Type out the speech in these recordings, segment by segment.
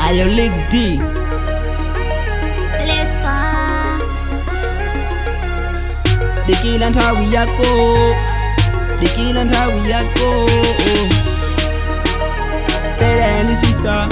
Ayo Lick D Lespa Dikila nthawi yako Dikila nthawi yako Brother and sister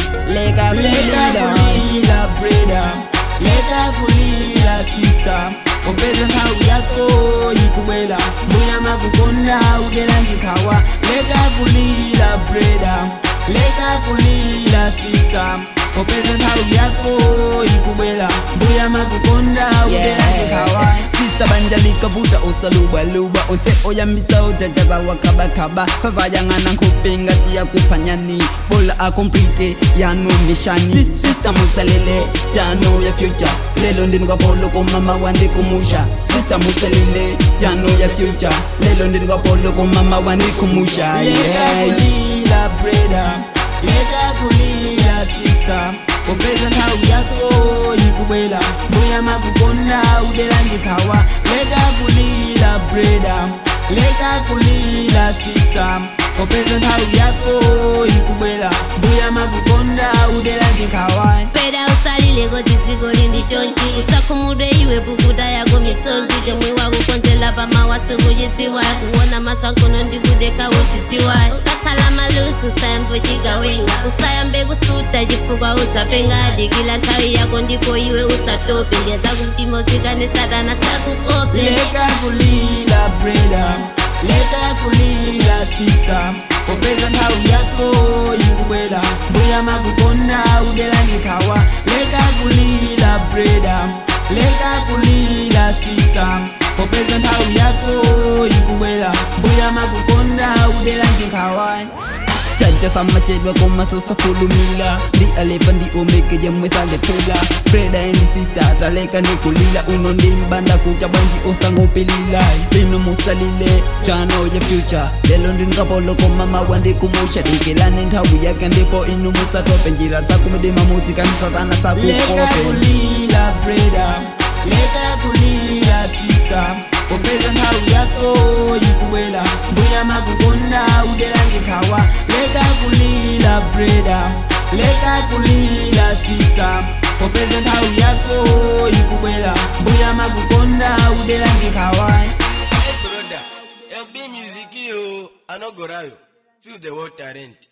Leka kulila kulila brother Leka kulila sister Opeza nthawi yako ikubwela Mbuya makukonda ugela ndikhawa Leka kulila brother Leka kulila sister Opeza nthawi yako ikubwela Mbuya makukonda ugela ndikhawa Sister banja likavuta usalubaluba Onse oyambisa ujajaza wakabakaba Sasa yangana nkupinga tiya kuphanyani Bola akomplete yano mishani Sis- Sister musalele jano ya future Lelo ndini kwa polo ko mama wandi kumusha Sister musalele jano ya future Lelo ndini kwa polo ko mama wandi kumusha Yeah kulila brother Leka kulila sister Opeza nthawi yako ikubwela Mbuya makukonda udela ndikhawa Leka kulila brother Leka kulila sister Opeza nthawi yako ikubwela Mbuya makukonda udela ndikhawa Peda usalile koti dziko lindi chonchi usakhumudwe iwe pukuta yako misonzi chomwe wakukonzela pamawasi kuchisiwa kuona masankono ndikudeka uchisiwa ukakhala malusi usayambochikawenga usayambe kusuta chifukwa usapenga dikila nthawi yako ndipo iwe usatope ndiyeza kumtima usikane satana sakukope Leka kulila brother Leka kulila sister Opeza nthawi yako ikubwela Mbuya makukonda udela ndikhawa Leka kulila brother Leka kulila sister Opeza nthawi yako ikubwela Mbuya makukonda udela ndikhawa Chacha samachedwa komasosa fulumila ndi alepa ndi omeke jemwe salephela breda and sister taleka ndikulila uno ndimbanda kucha bwanji osangopilila lino musalile chano ya future lelo ndingapolo komama wandikumusha dikelane nthawi yake ndipo inu musatope njira zakumdima muzikani satana sakukope kulila breda leka kulila sister opeza nthawi yako ikubwela mbuya makukonda udela ndikhawa leka kulila breda leka kulila sister opeza nthawi yako ikubwela mbuya makukonda udela ndikhawa Hey brother, help me music yo. I no go rayo. Feel the water rent.